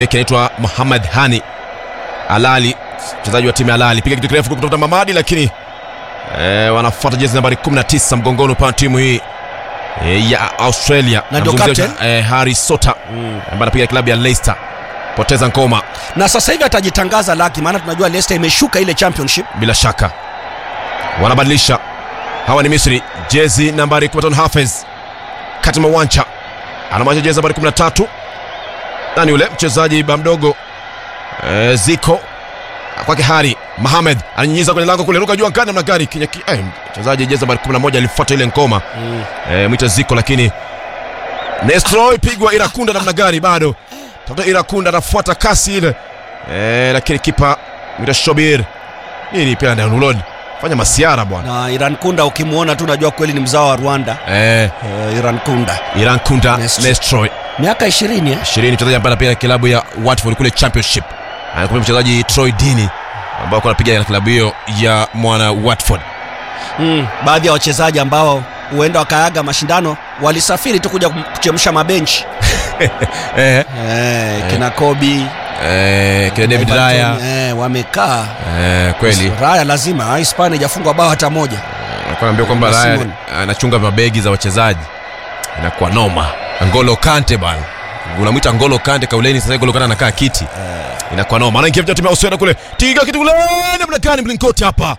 kinaitwa Muhammad Hani Alali, mchezaji wa timu ya Alali, piga kitu kirefu kutoka Mamadi, lakini e, wanafuata jezi nambari 19 mgongoni upande timu hii e, ya Australia Na ndio Namzungumzia, captain? e, Harry Sota ambaye anapiga klabu ya Leicester, poteza ngoma na sasa hivi atajitangaza laki, maana tunajua Leicester imeshuka ile championship. bila shaka wanabadilisha. Hawa ni Misri, jezi nambari 15 Hafez Katima Wancha anamwacha jezi nambari 13 nani yule mchezaji ba mdogo e, Ziko kwake Hari Mohamed ananyinyiza kwenye lango kule, ruka juu angani namna gani kinya ki, eh, mchezaji jezi nambari 11 alifuata ile ngoma e, mwita Ziko, lakini Nestroy pigwa Irakunda namna gani, bado tafuta Irakunda anafuata kasi ile e, lakini kipa mwita Shobir nini pia ndio Lord fanya masiara bwana Na Iran Kunda ukimwona tu unajua kweli ni mzao wa Rwanda. eh, Uh, Iran Kunda Iran Kunda Nestroy. Nestroy miaka 20 eh? 20 mchezaji ambaye anapiga klabu ya Watford kule Championship. Anakuwa mchezaji Troy Deeney ambao anapiga na klabu hiyo ya mwana Watford. mm. Baadhi ya wachezaji ambao huenda wakaaga mashindano walisafiri tu kuja kum- kuchemsha mabenchi Eh, eh, kina Kobe eh, kina David Everton, Raya eh, wamekaa eh, kweli Raya lazima Hispania hajafungwa bao hata moja. alikuwa anaambia kwamba Na Raya Simon. anachunga mabegi za wachezaji, inakuwa noma. Ngolo Kante bwana, unamwita Ngolo Kante kauleni, sasa Ngolo Kante anakaa kiti, inakuwa noma. Anaingia vijana timu ya Australia kule, tiga kitu kule, namna gani mlingoti hapa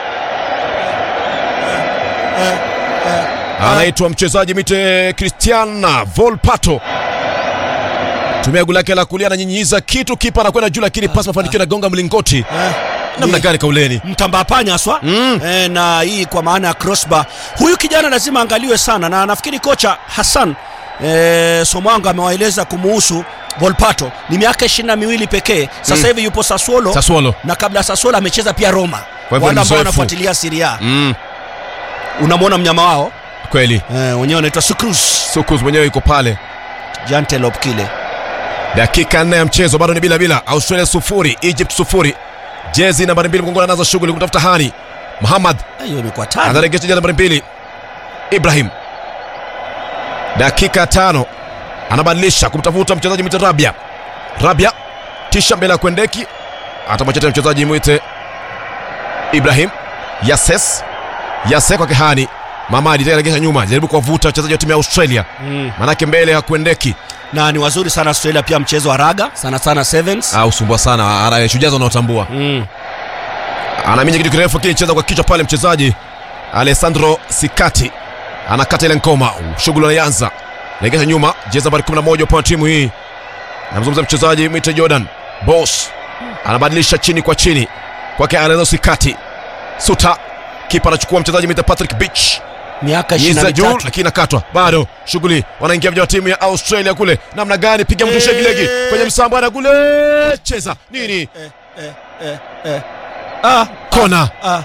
anaitwa mchezaji mite Cristiana Volpato tumia goli lake la kulia ananyinyiza kitu, kipa anakwenda juu, lakini pasi mafanikio inagonga mlingoti. Eh, Namna ni gani kauleni? mtambaa panya haswa Mm. eh, na hii kwa maana ya crossbar. Huyu kijana lazima angaliwe sana, na nafikiri kocha Hassan eh, Somwango amewaeleza kumuhusu Volpato. Ni miaka ishirini na miwili pekee sasa Mm. hivi yupo Sassuolo Sassuolo. na kabla ya Sassuolo amecheza pia Roma. Kwa hivyo Wale ni ambao mzoefu. wanafuatilia Serie A Mm, unamwona mnyama wao kweli eh, wenyewe wanaitwa Sucrus Sukus mwenyewe yuko pale. Jantelop kile Dakika nne ya mchezo bado ni bila bila, Australia sufuri, Egypt sufuri. Jezi nambari mbili mgongoni anaanza shughuli kumtafuta Hani Muhammad Eh, hiyo imekuwa tano. anaregesha jezi nambari mbili Ibrahim. Dakika tano anabadilisha kumtafuta mchezaji mwite Rabia. Rabia tisha mbele ya Kwendeki, atamwacha tena mchezaji mwite Ibrahim Yases. Yase kwa Kihani Mamadi tena anaregesha nyuma, jaribu kuwavuta wachezaji wa timu ya Australia, Mm. manake mbele ya Kwendeki na ni wazuri sana Australia pia mchezo wa raga sana sana sevens. au sumbua sana ara- shujaa wanaotambua Mm. anaminya kitu kirefu lakini cheza kwa kichwa pale mchezaji Alessandro Sikati anakata ile ngoma shughuli anaanza legesha nyuma jezi nambari 11 upande wa timu hii namzungumza mchezaji mwite Jordan Boss anabadilisha chini kwa chini kwake Alessandro Sikati Suta kipa anachukua mchezaji mwite Patrick Beach miaka Yiza 23 juu lakini nakatwa bado shughuli wanaingia vijana wa timu ya Australia kule namna gani piga mtu shegilegi kwenye msambana kule cheza nini eh, eh, eh, eh. Ah, kona ah.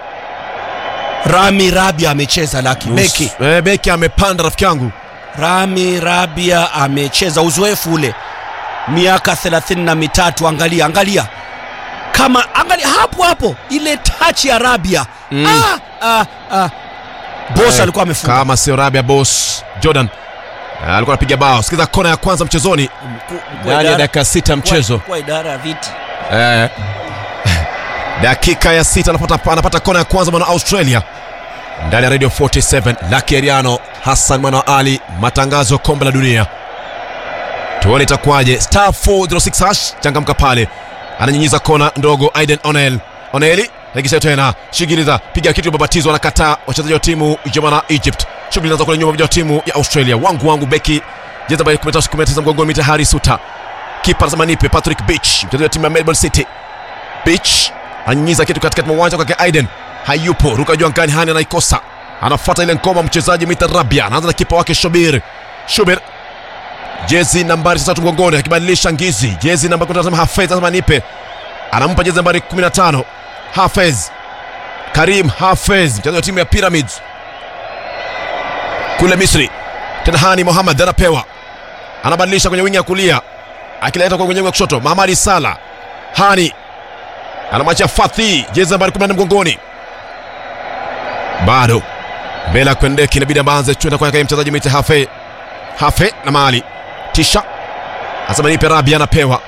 Rami Rabia amecheza laki beki. Eh, beki amepanda rafiki yangu Rami Rabia amecheza uzoefu ule miaka thelathini na mitatu. Angalia, angalia kama angalia hapo hapo ile touch ya Rabia Mm. ah, ah, ah. Boss Eh, alikuwa amefunga kama sio Rabia boss Jordan eh, alikuwa anapiga bao. Sikiza kona ya kwanza mchezoni Mkuu- mkuu ndani ya idara- dakika sita mchezo kwa idara ya viti eh. dakika ya sita anapata, anapata kona ya kwanza mwana Australia ndani ya Radio 47 Lucky Ariano Hassan mwana wa Ali matangazo ya kombe la dunia tuone itakuwaje star 406 hash changamka pale ananyinyiza kona ndogo Aiden Onel Oneli regisha tena shigiliza piga kitu babatizwa anakataa wachezaji wa timu ya mwana Egypt shughuli inaanza kule nyuma vijana wa timu ya Australia wangu wangu beki jeza by 19 mgongoni mita Harry Suta kipa anasema nipe Patrick Beach mchezaji wa timu ya Melbourne City Beach ananyinyiza kitu katikati mwa uwanja kwake Aiden hayupo ruka juu angani hani anaikosa anafuata ile ngoma mchezaji Mita Rabia anaanza na kipa wake Shobir Shobir jezi nambari tatu mgongoni akibadilisha ngizi jezi nambari anasema Hafez anasema nipe anampa jezi nambari 15 Hafez Karim Hafez mchezaji wa timu ya Pyramids kule Misri tena Hani Mohamed anapewa anabadilisha kwenye wingi ya kulia akileta kwa kwenye wingi wa kushoto Mahamadi Sala Hani anamwachia Fathi jezi nambari 14 mgongoni bado mbele ya Kwendeki inabidi ambaanze kwenda kwake mchezaji mwite Hafe Hafe na mali tisha Anasema nipe Rabi anapewa